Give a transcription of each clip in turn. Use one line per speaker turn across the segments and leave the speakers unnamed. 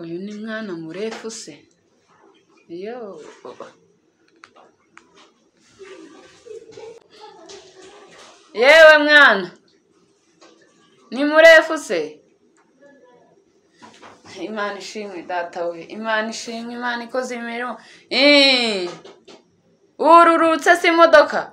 Uyu ni mwana murefu se! Yoo! Yewe mwana! Ni murefu se! Imana ishimwe data we! Imana ishimwe, Imana ikoze imirimo! Iii! Wururutse se imodoka?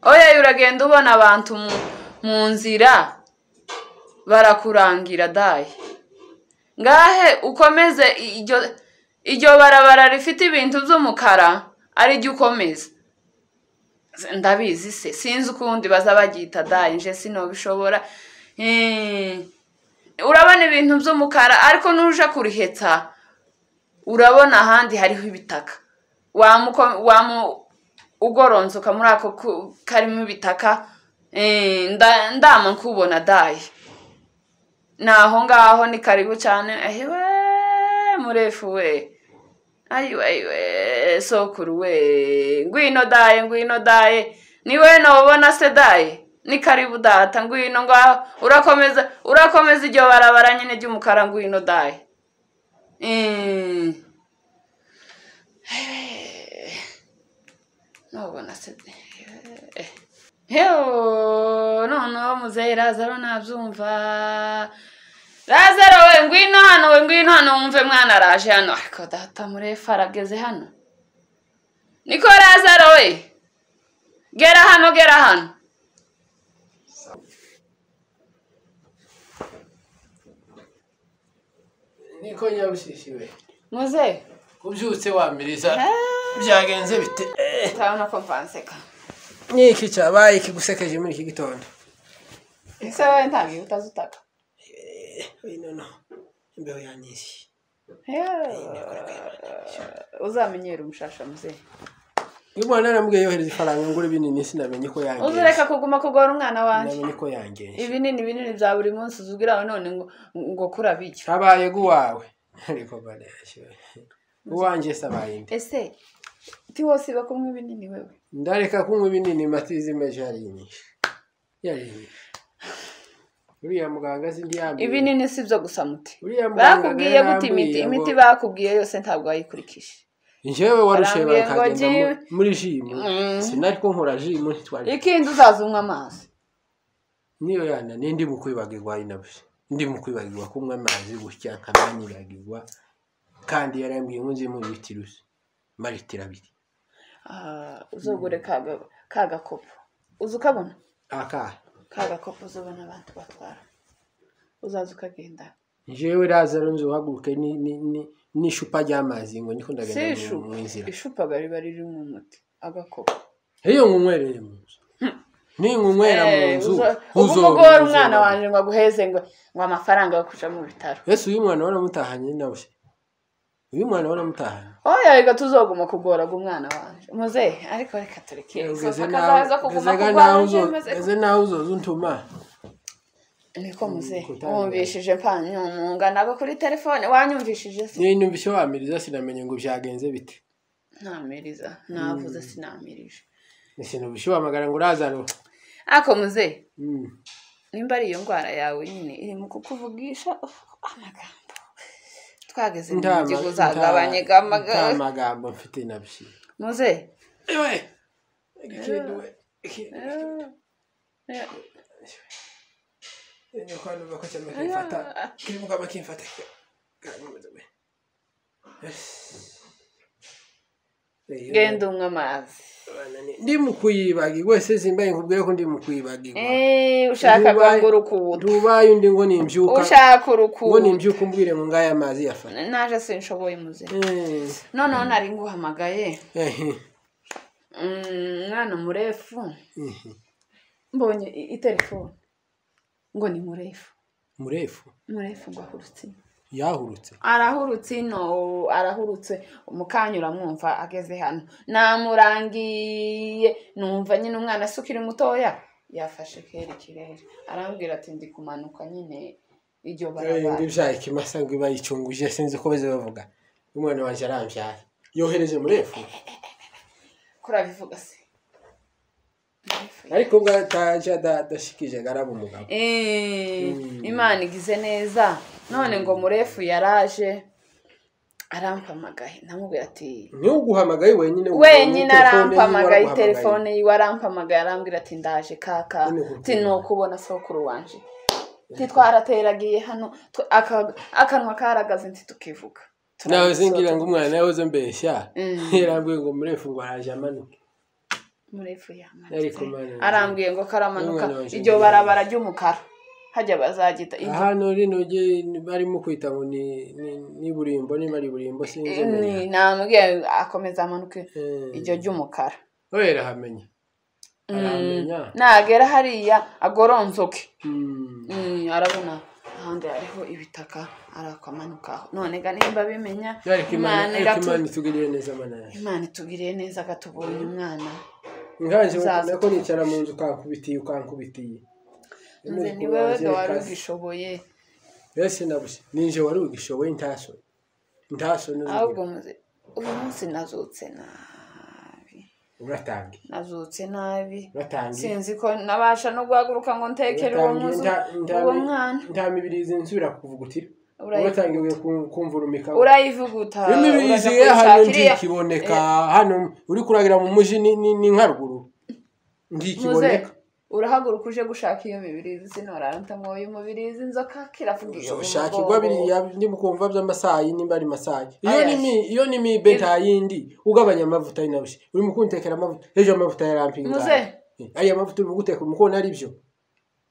Oya uragenda ubona abantu mu nzira barakurangira dayi! Ngahe ukomeze iryo, iryo barabara rifite ibintu by'umukara ari ryo ukomeza. Ndabizi se! Sinzi ukundi baza baryita dayi, nje sinobishobora. Iii! Urabona ibintu by'umukara ariko nuja kurihetsa urabona ahandi hariho ibitaka. Wamu, wamu ugoronzoka muri ako ku- karimo ibitaka, Iii! nda- ndama nkubona dayi! Ni aho ngaho ni karibu cyane, ayiwe murefu we! Ayiwe ayiwe sokuru we! Ngwino dayi, ngwino dayi! Ni wowe nobona se dayi? Ni karibu data, ngwino ngaho, urakomeza, urakomeza iryo barabara nyine ry'umukara, ngwino dayi! Iii! nobona se dayi! Heho! Noneho muzehe Lazaro ntabyumva. Lazaro we ngwino hano, we ngwino hano wumve mwana araje hano. Ariko data murefu arageze hano. Niko Lazaro we! Gera hano, gera hano.
niko nyabushishi we
Muzehe,
ubyutse wamiriza
Eh.
byagenze bite Eh,
urabona ko mvanseka.
ni iki cyabaye ikigusekeje muri iki gitondo
Ese wowe ntabwo utazi utaka.
Eh, oya, no no imbeho yanyishe
Heho! Uzamenyera umushasha muzehe.
uyu mwana naramubwiye yohereza ifaranga ngura ibinini sinamenye ko yangenze
Uzureka kuguma kugora umwana wanjye.
namenye ko yangenze
ibinini binini bya buri munsi uzubwira aho none ngo ngo kura bityo
cyabaye guwawe ariko bareshye uwanjye sabaye inde
ese ti wose iba kunywa ibinini wewe
ndareka kunywa ibinini matizi meje yarinyishe yarinyishe uriya muganga azi ndi yambaye
ibinini si byo gusa muti
uriya muganga
bakubwiye gute imiti
yarambwiye
imiti
ngo-
bakubwiye yose ntabwo wayikurikije
njyewe warushewe
Barambwiye ngo
bakagenda mu-
jibu-
muri jimu
Mm.
sinari ko nkora jimu ntitwari
ikindi uzaza unywa amazi
niyo yana nindi mu kwibagirwa ari nabyo ndi mu kwibagirwa kunywa amazi gutya nkananyibagirwa kandi yarambwiye ngo nze muri litiro maritiro abiri
Ah, uzogure kaga kagakopo uza ukabona
aka
kagakopo uzabona abantu batwara uzaza ukagenda
njyewe razaro nzuhaguruke ni- ni- ni- n'icupa ry'amazi ngo niko
si
ndagenda mu-
ishupa
mu nzira
ishupa riba ririmo umuti agakopo
iyo ngunywereye mu nzu ningunywera mu
Eh,
nzu
uzo- uba
uzonka
umugore umwana
ubuzima.
wanjye ngo aguheze ngo ngo amafaranga yo kuja mu bitaro
yesu uyu mwana waramutahanye nawe uyu mwana waramutahanye
oya reka tuzoguma kugoraga umwana wanjye muzehe ariko reka tureke
ugeze
Sofa kazaza
naho
kuguma
ugeze ga
kugwara
naho
nje
uzo-
maze
ugeze naho uzoza untuma
niko muzehe
kutangira.
wumvishije mpanyumunga nabwo kuri telefone wanyumvishije se
niba numvise wamiriza sinamenye ngo byagenze bite
ntamiriza navuze sinamirije
sinubishe wamagara ngo urazaro
ako muzehe
Mm.
nimba ari iyo ndwara yawe nyine iri mu kukuvugisha uf, amagambo twageze mu
Nta ma-
mujyi
nta-
uzagabanyega
nta
amagambo
magambo mfite nabyo
muzehe
Ewe! Ikintu we, ikintu-
Eh,
Nyo kwa numva ko cyane kimfata kirimo kama kimfata karamuze we. Yes.
genda unywa amazi
Abana ni- ndi mu kuyibagirwa wese simbaye nkubwire ko ndi mu kuyibagirwa
Eh, ushaka
Dubai-
ngo urukuta
ntubaye undi ngo nimbyuka
ushaka
ngo
urukuta
nimbyuka umbwire ngo ngaya amazi yafata
naje sinshoboye muzehe
Eh,
noneho nari nguhamagaye
eh,
Mm, mwana murefu
eh.
mbonye i- itelefone ngo ni murefu
murefu
murefu ngo ahurutse ino
yahurutse
arahurutse ino arahurutse umukanya uramwumva ageze hano namurangiye numva nyine umwana se ukiri mutoya yafashe kera ikirere arambwira ati ndi kumanuka nyine iryo
ngo
barabara
ibyaye ikimasa ngo iba yicunguje sinzi ko baze bavuga umwana wanjye arambyaye yohereje murefu
kurabivuga se
ariko ubwo ataje adashikije agarabu umugabo
Eh,
Mm.
imana igize neza none ngo murefu yaraje arampamagaye ndamubwira ati
ntuguhamagaye wenyine ubu
wenyine
telefone yiwe
arampamagaye
araguhamagaye.
telefone yiwe arampamagaye arambwira ati ndaje kaka
Nyine kuko-
ti ni ukubona sokuru wanje ti twarateragiye hano tw- aka- akanwa karagaze nti tukivuga
nawe
Turabisoza.
singira ngo umwana yahoze mbeshya
Mm.
yarambwiye ngo murefu ngo araje amanuke
murefu
Ariko
yamanitse
Mana yanjye.
arambwiye ngo karamanuka
Mwana wanjye
iryo
ndi-
barabara ry'umukara hajya bazagita iryo-
hano rino rye barimo kwita ngo ni ni- ni burimbo niba ari burimbo sinzi
Ni- namubwiye akomeza amanuke
Eh.
iryo ry'umukara
we rahamenya arahamenya
nagera hariya agoronzoke
Mm.
Mm, arabona ahandi hariho ibitaka arakwamanukaho none ga nimba bimenya
ariko imana
Imana
ariko
iratu-
imana itugirire neza mana yawe
imana itugiriye neza agatubonye umwana
nkaje
Zaza.
nako nicara mu nzu ukankubitiye ukankubitiye
nze ni wewe ga wari
Kazi.
ugishoboye
Ese nabuze ninje wari ugishoboye ntaso ntaso
ahubwo muze uyu munsi nazutse nabi
uratangiye
nazutse nabi
uratangiye
sinzi ko nabasha no guhaguruka ngo ntekere uwo
Uratangiye,
muzu
nta- nta-
uwo mwana
nta mibirizi nzira kuvugutira
Urayi-
uratangiye kumvurunika
urayivuguta uraza
imibirizi ye hano
kuyishakira iya-
ntikiboneka hano uri kuragira mu muji ni ni- ni nka ruguru
muze
ntikiboneka
urahaguruka uje gushaka iyo mibirizi sinoranta ngo uyu mubirizi inzoka kiravuga iyo mu
ushakirwa
mugongo.
biriya ndibukumva by'amasayi nimba ari masayi iyo
Aya,
ni mi iyo ni mi beta yindi ugabanya amavuta ari nabyo uri mu kuntekera amavuta ejo amavuta yarampinga
Muze.
ariya mavuta uri guteka uri mukubona ari byo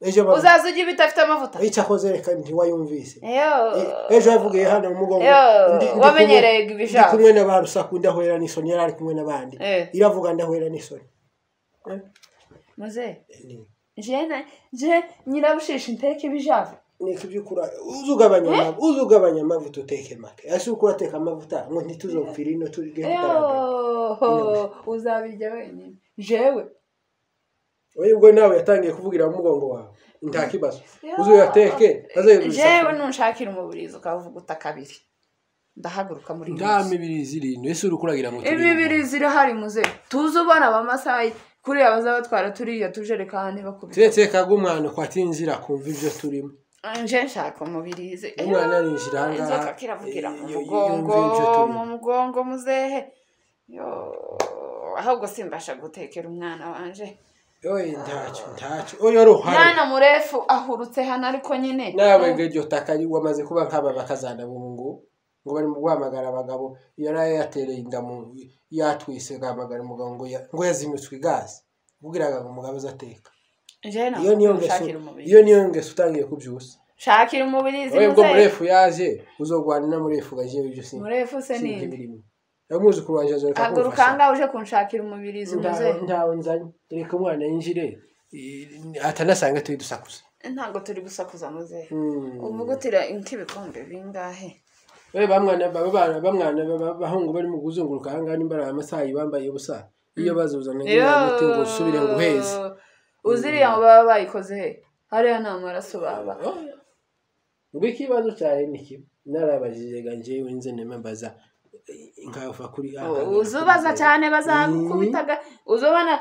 ejo amavuta
uzaza ujya bidafite amavuta
icyo akoze reka ntiwayumvise
Eyo.
E- ejo yavugiye hano mu mugongo
Yo,
ndi- ndi
wamenyereye
kumwe-
ibijabo.
ndi kumwe na ba rusaku ndahwera n'isoni yari ari kumwe n'abandi
Eh.
iravuga ndahwera n'isoni
muze jene je nyirabushishi nteke ibijavu
niko iby'ukura uzi ugabanya ama- uzi ugabanya amavuta uteke make ese uko urateka amavuta ngo ntituzopfire ino tujye kugaragara
Eyo. uzabirya wenyine jewe
wowe ubwo nawe yatangiye kuvugira mu mugongo wawe nta kibazo
Yo.
uzuyateke
jewe
azayigurisha
nunshakira umubirizi ukavuguta kabiri ndahaguruka muri iyi
nta
minsi.
mibiri zirindwi ese uri kuragira ngo
imibiri zirahari muze tuze ubona abamasayi kuriya bazaba batwara turiya tujerekani bakubita
turetse kaga umwana ko atinzira kumva ibyo turimo
nje nshaka umubirizi
umwana arinjira aha ngaha
inzoka kiravugira mu
eh, yo-
mugongo
yumva ibyo turimo.
mu mugongo muzehe yo ahubwo simbasha gutekera umwana wanje
Oye, ntacyo ntacyo oyo ruhare
mwana murefu ahurutse hano ariko nyine
nawe ngo iryo taka wamaze kuba nk'aba bakazana ubu ngubu ngo barimo guhamagara abagabo yari yatereye inda mu yatwise agahamagara umugabo ngo ya- ngo yazinutswe igazi ubwiraga ngo umugabo azateka
nje
iyo niyo ngeso
nshakira
iyo
umubirizi
niyo ngeso utangiye kubyusa
shakira umubirizi
wowe bwo
muzehe
murefu yaje uzogwana na murefu gaje ibyo sinzi
murefu se ni
sinzi imirimo yamuzi kurwanya azoreka
haguruka ahangaha uje kunshakira umubirizi muzehe
ntawe nzanye reka umwana yinjire i- atanasanga turi dusakuza
ntabwo turi gusakuza muzehe
Mm.
uvugutira nk'ibikombe bingahe
we bamwana ba- bana bamwana ba- bahungu barimo kuzunguruka ahangaha nimba ari amasayi bambaye ubusa iyo bazuzana umuti ngo usubire ngo uheze
uziriya baba bayikoze he hariya nta maraso baba
ubwo ikibazo cyawe ni kimwe narabajije ga njyewe nze nemembaza nkava kuri
uzubaza cyane bazakubitaga uzubona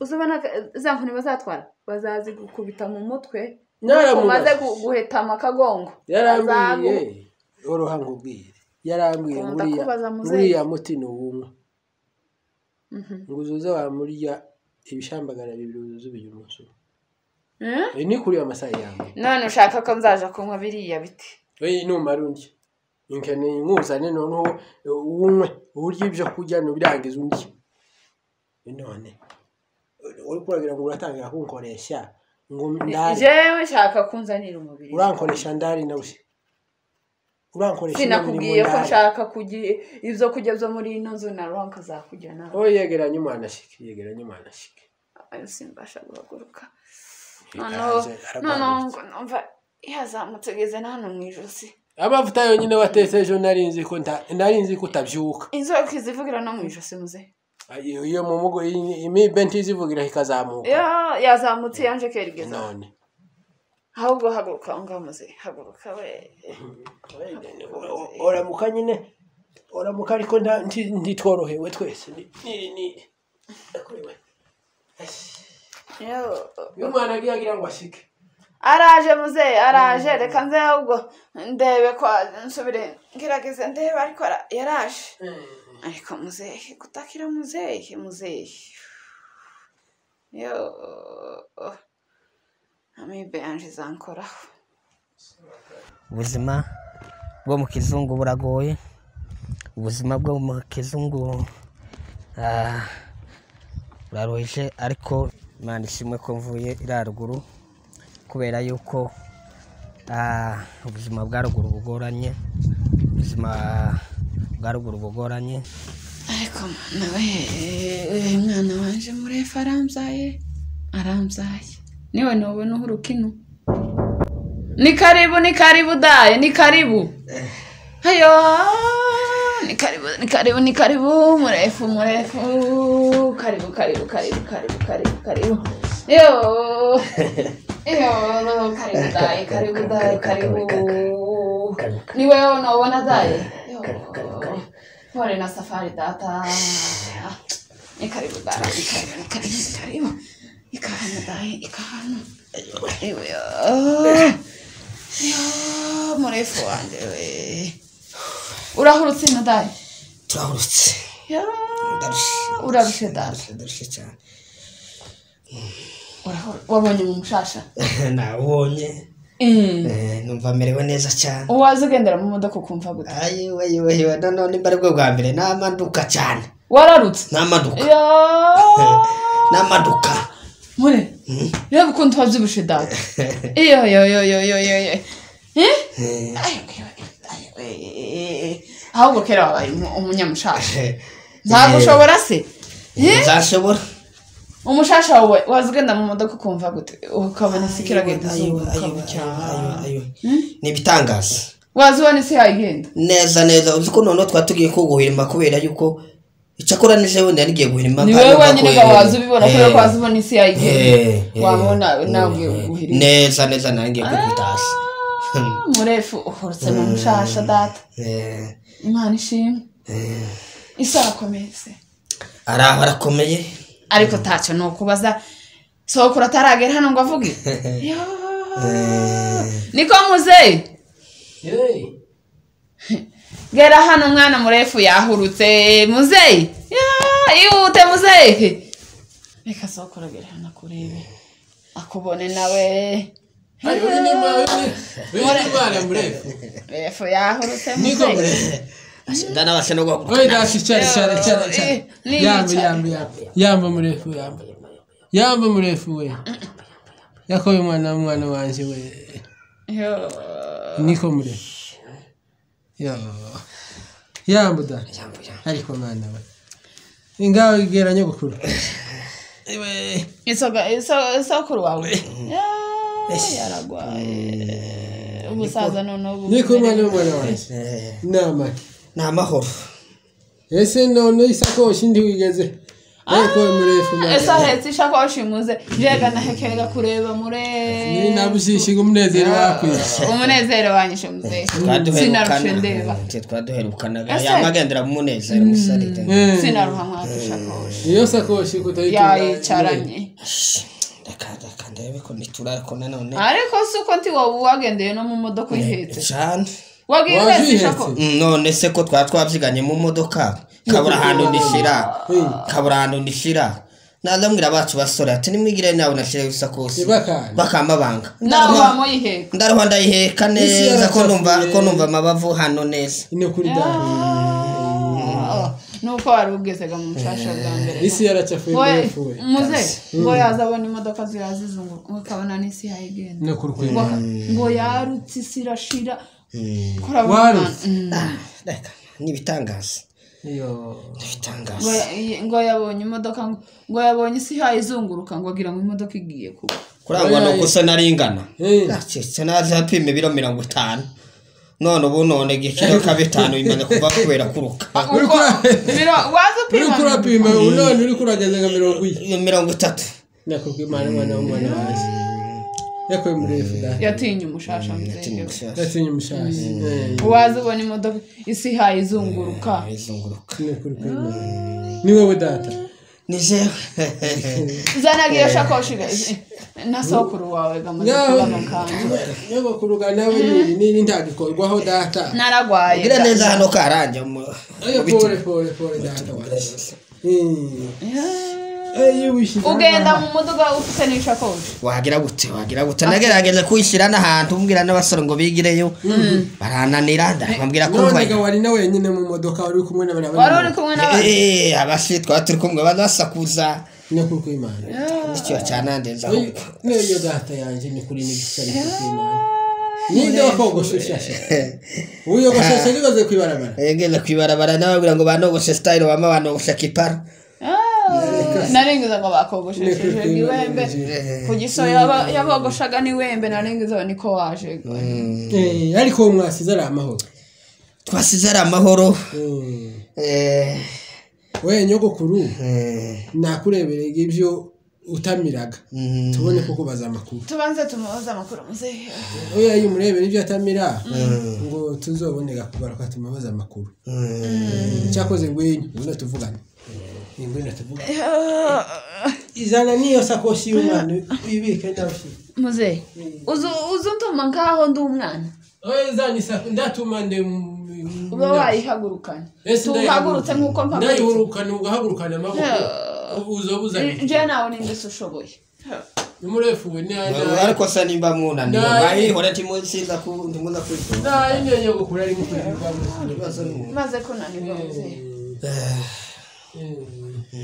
uzubona za nkoni bazatwara bazazigukubita mu mutwe umaze
naramubaze
gu- guhetama akagongo
yarambwiye oroha nkubwire yarambwiye
Kunda
nguriya
kubaza muzehe.
nguriya muti ni uwunywa ngo uzuze wamurya ibishambagara bibiri uzuze ubiye umunsi umwe
Mm?
Eh, ni kuriya masayi yanjye
none ushaka ko nzaja kunywa biriya biti
oyi numara undya nkeneye nkuzane noneho unywe urya ibyo kurya nubirangiza undi none uri kuragira ngo uratangira kunkoresha ngo ndari
jewe nshaka kunzanira umubiri
urankoresha ndari nawe urankoresha
sinakubwiye ko nshaka kugira ibyo kurya byo muri ino nzu na ronka zakurya nawe
oyi yegeranye umwana ashike yegeranye umwana ashike
ayo simbasha guhaguruka noneho
Aragarutse.
noneho ngo numva yazamutse ageze na hano mu ijosi
amavuta yonyine watetse ejo nari nzi ko nta- nari nzi ko utabyuka
inzoka izivugira no mu ijosi muze
iyo iyo mu mugo iyi- imibe ntizivugira ikazamuka
Ya- yazamutse yanje kerigeza
none
ahubwo haguruka aho ngaho muze haguruka we
oramuka nyine oramuka ariko nta- nti- ntitworohewe twese ni ni ni- iyo umwana agiye agira ngo asike
araje muzehe araje reka nze ahubwo ndebe ko nsubire ngerageze ndebe ariko ara- yaraje ariko muzehe gutakira muzehe muzehe yo amibe yanje izankoraho
ubuzima bwo mu kizungu buragoye ubuzima bwo mu kizungu ah, buraruhije ariko imana ishimwe ko mvuye iraruguru kubera yuko ah, ubuzima bwa ruguru bugoranye ubuzima bwa ruguru bugoranye
ariko nawe mwana wanje murefu aramzaye aramzaye niwe nubona uhuruka ino ni karibu ni karibu daye ni karibu hayo ni karibu ni karibu ni karibu murefu murefu karibu karibu karibu karibu karibu karibu yo yo karibu daye karibu daye karibu ni wewe unaona daye Yo. pole na safari data ni karibu dara ni karibu ni karibu ni karibu ni karibu daye ni karibu Ewe, yo. Yo, murefu wanjye we urahurutse ino dare
turahurutse
urarushye dare
ndarushye cyane
Urahuru- wabonye mu mushasha
nawubonye
Mm.
eh, numva merewe neza cyane
uwaza ugendera mu modoka ukumva gute
ayiweyiweyiwe noneho nimba aribwo bwa mbere namaduka cyane
wararutse
namaduka
yo
namaduka
mure reba ukuntu wabyibushe data iyo yo yo yo yo yo yo Eh? Ayo, ayo, ayo, ayo. ahubwo kera wabaye umu- umunyamushasha ntagushobora se
nzashobora
umushasha wawe waza ugenda mu modoka ukumva gute ukabona isi kiragenda
Ayiwe,
zunguka
ayiwe, ayiwe, ayiwe.
Hmm?
ni ibitangaza
waza ubona isi yagenda
neza neza uzi ko noneho twari tugiye ko guhirima kubera yuko icyakora nijoro niba nigiye guhirima
ni
kandi
wowe
urumva
wenyine
ko-
ga waza ubibona kubera ko
Eh,
waza ubona isi yayigenda
eh, eh,
wabona
eh,
nawe
eh.
uguhirira
neza neza nawe ngiye kwikubita hasi
murefu uhurutse mu mushasha data
Eh,
imana ishimwe isi arakomeze
araho arakomeye
ariko ntacyo ni ukubaza sokora ataragera hano ngo avuge Yoo. niko muzehe
yeee
gera hano mwana murefu yahurutse muzehe Ya, ihute muzehe reka sokora gera hano akurebe akubone nawe
ariko ni nimba wenda imana murefu
murefu yahurutse
niko
muzehe
murefu
ndanabasha no guhaguruka
oyi dasi cyane cyane cyane cyane
Eh, ni
yamba
yicaye.
yamba yamba yamba murefu yamba yamba murefu we yakoye umwana w'umwana wanjye we
Yo.
niko murefu Yo. yamba dani
Yamba, yamba.
ariko mwana we ingawe igera nyogokuru
isoga iso- isokuru wawe Ya, yaragwaye ubusaza noneho ubu-
niko umwana w'umwana wanjye
Eh,
nama
ni amahoro
ese none isakoshi ntiwigeze ariko murefu mwana
ese ahetse ishakoshi muze jega nahekega kureba murefu
nabushishiga umunezero wakwiye
umunezero wanyishe muzehe sinarushe ndeba
twe twaduherukanaga
Ese?
yamagendera mu munezero musaride
Eh,
sinaruha mwaka ishakoshi
iyo sakoshi kutayitunganya
yayicaranye
reka reka ndebe ko niturakona nanone
ariko si uko nti wowe wagendeye no mu modoka uyihetse
cyane
wagiye uhetse
Wazihetse?
ishakoshi
Mm, none se ko twaba twabyiganye mu modoka kabura ahantu ndishira kabura ahantu ndishira ndamubwira abacu basore ati nimwigire nawe nashireho isakosi
ntibakane
bakamabanga
nawe wamuyiheka
ndaruha ndayiheka
Isi
neza ko numva
yaracapfuye.
ko numva amabavu hano neza
ni ukuri da
nuko wari ubwizega mu mushasha bwa mbere
isi yaracafuye
we
murefu we
muze ngo yaza abona imodoka zirazizunguruka ukabona n'isi yayigenda
ni ukuri kwe
ngo ngo yarutse isi irashira
Warutse?
reka ni ibitangaza
iyo
ni ibitangaza
ngo ya- ngo yabonye imodoka ngo- ngo yabonye isi yayizunguruka ngo agira ngo imodoka igiye kuba
kurangwa ni uko se naringana
Eh,
ndaketse naje apima ibiro mirongo itanu none ubu none igikiro ka bitanu bimaze kuva kubera kuruka
Uri
uko
kura-
biro- waza
uri
upima
kurapima ubu none uri kurageze nka mirongo iyi
Iyo mirongo itatu
nakubwiye imana umwana w'umwana wanjye yakoye murefu da
yatinye umushasha muzenge
yatinye umushashyi Eh,
waza ubona imodoka isi ihayizunguruka
izunguruka
ni ukuri kwe ni wowe data
ni jewe
zanaga iyo shakoshi ga- na sokuru wawe gamaze kuba mu kanzu
nyogokuru nawe ni- ni n'intagikorwaho data
naragwaye
gira neza hano karanje mu-
Oya, pole pole pole data wacu Mm. Ey, wishyize
ugenda
aha.
mu muduga ufite n'ishakoshi
wagira gute wagira gute nagerageje kwishyira n'ahantu mbwira n'abasore ngo bigireyo barananira ndababwira ko
none ga
mvayo
wari na wenyine mu modoka wari uri kumwe na bariya
wari
bari
uri
mu-
kumwe n'abandi
Eh, eh, abashi twaba turi kumwe abantu basakuza
nyakuri kw'Imana.
icyo cyanandenza
Oya, n'iyo data yanjye ni kuri n'igisari cyo kw'Imana. ninde wakogosheshe uyogosheshe nibaze kw'ibarabara
ngeze ku ibarabara n'ababwira ngo banogoshe style wama banogosha kipara
Ah, narengezaga ngo bakogoshesheje
Ni-
niwembe ku gisoya yaba- yabogoshaga niwembe narengezaga niko waje
Eh, ariko uwo mwasize ari amahoro
twasize ari amahoro
Mm.
Eh,
we nyogokuru
eh,
nakureberega ibyo utamiraga
mm,
tubone ko kubaza amakuru
tubanze tumubaze amakuru muzehe
oya iyo umurebera ibyo atamira ngo tuzobonega kugaruka tumubaze amakuru
mm.
cyakoze ngwino ngwino tuvugane Ni ngwino tuvugane izana n'iyo sakoshi y'umwana ibike ndawushyira
muzehe uzu- uzutuma nkaho ndi umwana
oya izana isakoshi ndatuma nde
uba wayihagurukana tuhagurutse nk'uko mpagurutse
ndayihurukana ugahagurukana amaboko uzobuzanye
njyewe nawe ninde se ushoboye
umurefuwe
ariko se nimba munaniwe
Nayi.
mwayihore timunsiza ku ndimuza kwitora
ntayimenye gukura ari gukurwa
maze kunanirwa muzehe
Mm.